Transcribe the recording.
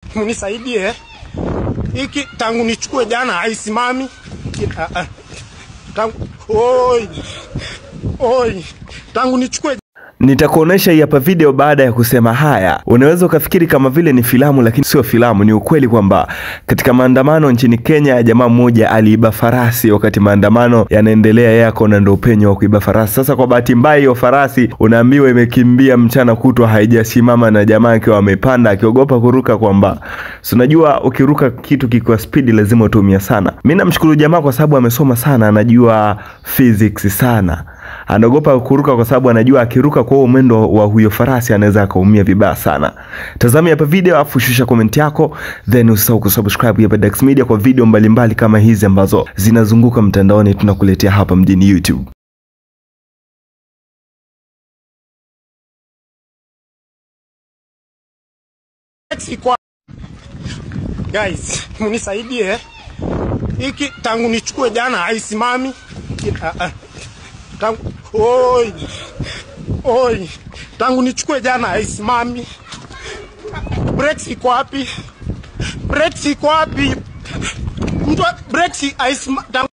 mnisaidie hiki tangu nichukue jana haisimami. Ah, ah. Tangu oi oi, tangu nichukue Nitakuonesha hii hapa video baada ya kusema haya. Unaweza ukafikiri kama vile ni filamu, lakini sio filamu. Ni ukweli kwamba katika maandamano nchini Kenya, jamaa mmoja aliiba farasi wakati maandamano yanaendelea, yako na ndo upenyo wa kuiba farasi. Sasa kwa bahati mbaya, hiyo farasi unaambiwa imekimbia mchana kutwa, haijasimama na jamaa akiwa amepanda, akiogopa kuruka, kwamba si unajua ukiruka kitu kikiwa spidi lazima utumia sana. Mimi namshukuru jamaa kwa sababu amesoma sana, anajua physics sana anaogopa kuruka kwa sababu anajua akiruka kwa huo mwendo wa huyo farasi anaweza akaumia vibaya sana. Tazama hapa video afu shusha comment yako, then usisahau kusubscribe hapa Dax Media kwa video mbalimbali mbali kama hizi ambazo zinazunguka mtandaoni tunakuletea hapa mjini YouTube. kwa guys, mnisaidie hiki tangu nichukue jana haisimami. Ah, ah. Tangu oi oi, tangu nichukue jana haisimami. Brakes iko wapi? Brakes iko wapi? Mtu brakes haisimami.